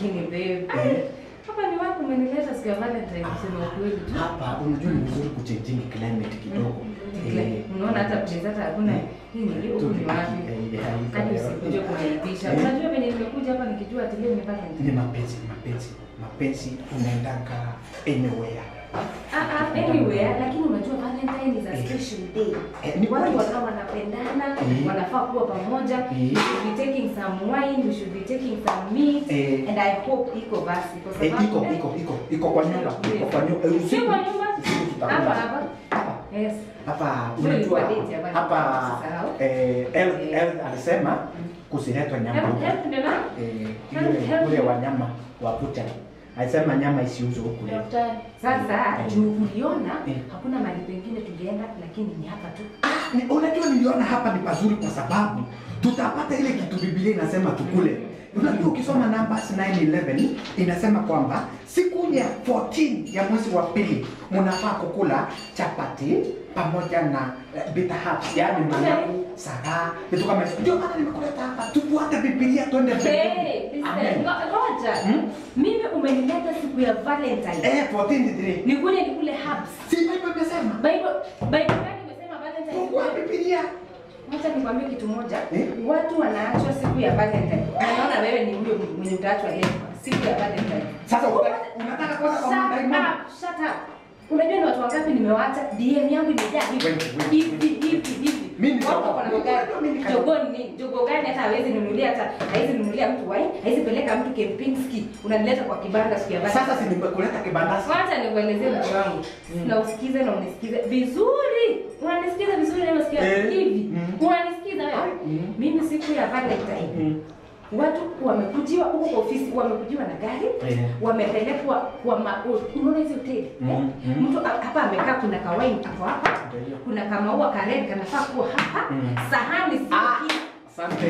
lakini babe. Eh. Hapa ni wapi umenileta siku ya Valentine kusema ukweli tu. Hapa unajua ni vizuri kuchange climate kidogo. Eh, Unaona hata place hata hakuna hii ni huku ni wapi? Hadi usikuje kuniaibisha. Eh. Unajua venye nimekuja hapa nikijua ati leo ni Valentine. Ni mapenzi, mapenzi, mapenzi unaendaka anywhere. Ah, ah, anywhere, lakini unajua Valentine is a Eh. special day. Eh, ni Watu kweli. wakawa wanapendana, Eh. wanafaa kuwa pamoja. Eh. We should be taking some wine, we should be taking some meat. Eh. And I hope iko basi kwa Eh, sababu iko iko iko iko kwa nyumba, iko kwa nyumba. Eh, Si usiku- kwa nyumba? usiku tutakula. Hapa hapa. Hapa. Yes. Hapa Ndio unajua ilikuwa date ya Valentine, hapa usisahau. eh El- Eh. El alisema kusiletwa nyama Help, huku. help ndio na? Eh, Help, yule help. yule wanyama wa bucha. Alisema nyama isiuzwe huku leo. Sasa Eh. juu uliona Eh. hakuna mahali pengine tungeenda lakini ni hapa tu. Ni- Unajua niliona hapa ni pazuri kwa sababu tutapata ile kitu Biblia inasema tukule. Unajua ukisoma Numbers 9:11 inasema kwamba siku ya 14 ya mwezi wa pili mnafaa kukula chapati pamoja na eh, bitter herbs, yaani managu, sagaa, vitu kama hivyo. Ndio maana nimekuleta hapa. Tufuate Biblia twende Hey, mbele. listen, Amen. ngo- ngoja. Hmm? Mimi umenileta siku ya Valentine. Eh, 14 Nikuje nikule herbs. Si Bible imesema. Bible Bible gani imesema Valentine? Fungua Biblia. Wacha nikwambie kitu moja. Eh? Watu wanaachwa siku ya Valentine. Na naona wewe ni huyo mwenye utaachwa leo. Siku ya Valentine. Sasa unataka- unataka kwanza kwa Shut Monday morning? up, shut up. Unajua ni watu wangapi nimewaacha? DM yangu imejaa hivi. Wait, wait, Hivi hivi hivi. Mimi ni Watu jogoo. wako na magari. Mimi ni Jogoo ni nini? Jogoo gani hata hawezi nunulia hata hawezi nunulia mtu wine, hawezi peleka mtu Kempinski. Unanileta kwa kibanda siku ya Valentine. Sasa si nimekuleta kibandasi. Wacha nikuelezee mtu wangu. Na usikize na unisikize vizuri. Unanisikiza vizuri na unasikia Eh, hivi. mm. Unanisikiza wewe? Mm. Mimi siku ya Valentine Mm. watu wamekujiwa huko kwa ofisi, wamekujiwa na gari Eh. wamepelekwa kwa ma, unaona hizi hoteli Mm, eh? mm. mtu a- hapa amekaa, kuna kawaini hapo hapa, Ndio. kuna kamaua kareni kanafaa kuwa hapa, Mm. sahani si Ah, Asante.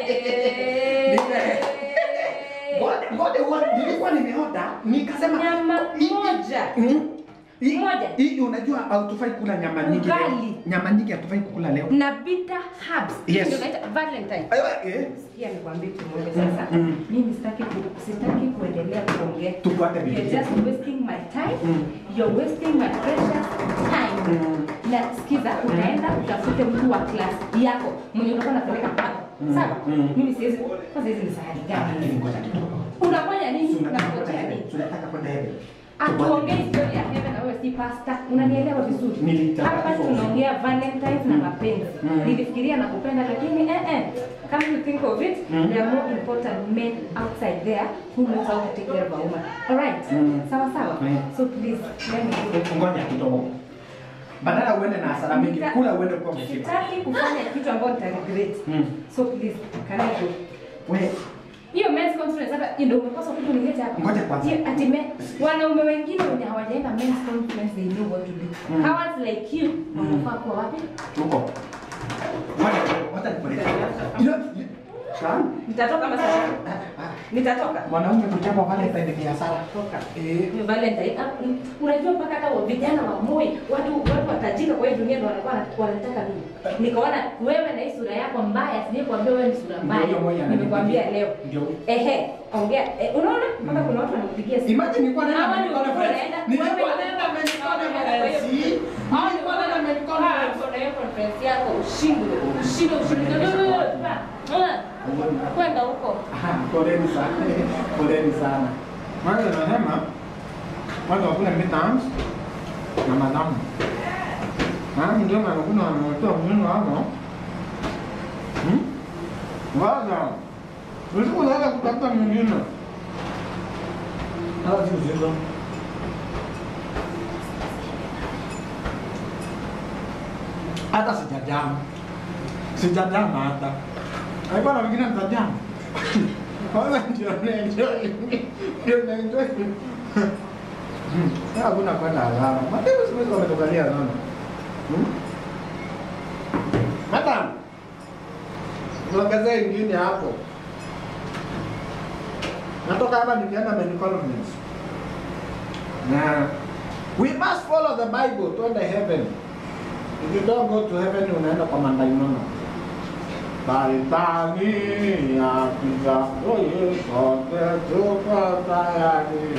Hey. Ngoja- ngoja uone, nilikuwa nimeoda nikasema Nyama hii- moja. Mm. Hii- Moja. Hii unajua hatufai kula nyama nyingi leo. Ugali. Nyama nyingi hatufai kukula leo. na bitter herbs Yes. ndio naita Valentine. Eh, eh. Sikia nikwambie kitu moja sasa. Mm. Mimi sitaki ku, sitaki kuendelea kuongea. Tufuate You're Biblia. just wasting my time. Mm. You're wasting my precious time. Mm. Na sikiza, unaenda utafute mtu wa class yako mwenye utakuwa unapeleka kwako. Mm. Sawa? Mm. Mimi siwezi kwanza hizi ni sahani Ah, lakini gani? ngoja kidogo. Unafanya nini? Si unataka kwenda Unangojea heaven? nini? Si unataka kwenda heaven? Atuongee story ya heaven na wewe si pastor. Unanielewa vizuri? Nilitaka Hapa hivyo. tunaongea Valentines na mapenzi. Mm. Nilifikiria na kupenda lakini eh eh. Come to think of it, Mm. there are more important men outside there who know how to take care of a woman. All right? Mm. Sawa sawa. Mm. So please let me go. Ngoja kidogo. Badala uende na hasara mingi, Nita- kula uende kwa umeshiba. Sitaki kufanya kitu ambacho nita regret. Mm. So please, can I go? We, Hiyo men's conference hata ndio umepaswa kuja unilete hapa. Ngoja kwanza. Hiyo ati men, wanaume wengine wenye hawajaenda men's conference they know what to do. Mm. Cowards like you wanafaa kuwa wapi? tuko. Ngoja kidogo, wacha nikueleze. Ila- Sana. Nitatoka kama sasa. Nitatoka. Mwanaume kuchapa Valentine ni hasara. Toka. Eh, Hiyo Valentine, ah, mm, unajua mpaka hata wa- vijana wa Moi, watu watu watajika kwa hii dunia ndio wanakuwa wana- wanataka mimi. Nikaona wewe na hii sura yako mbaya, sije kuambia wewe ni sura mbaya. Ndio, Moi ananipigia. Nimekwambia leo. Ndio. Ehe, ongea. Eh, unaona mpaka kuna watu wanakupigia simu. Imagine nilikuwa naenda Hawa ni medical watu conference. wanaenda- Nilikuwa wewe- naenda medical Hawa ni watu kwa hiyo- conference. Hawa ni Nilikuwa watu naenda medical wanaenda conference. kwa hiyo conference yako ushindwe, ushindwe, ushindwe. Ah, Kwenda huko. Aha, Poleni sana. Poleni sana. Mwanzo nasema watu wakule midterms na madamu. Maana ndio maana kuna wanaotoa mwenendo hapo. Hmm? Waza. Usiku unaweza kutafuta mwingine. Hawa si uzito. Hata sijajama. Sijajama hata. Alikuwa na wengine nitajama. Kwanza ndio naenjoy. Ndio naenjoy. Hmm. Sasa hakuna kwenda alama. Mateo siwezi wametokalia sana. Hmm? Madam. Tuongezee ingine hapo. Natoka hapa nikienda main conference. Na we must follow the Bible twende heaven. If you don't go to heaven unaenda kwa mandaimono. Baritani ya pizza oye sote tupa uh,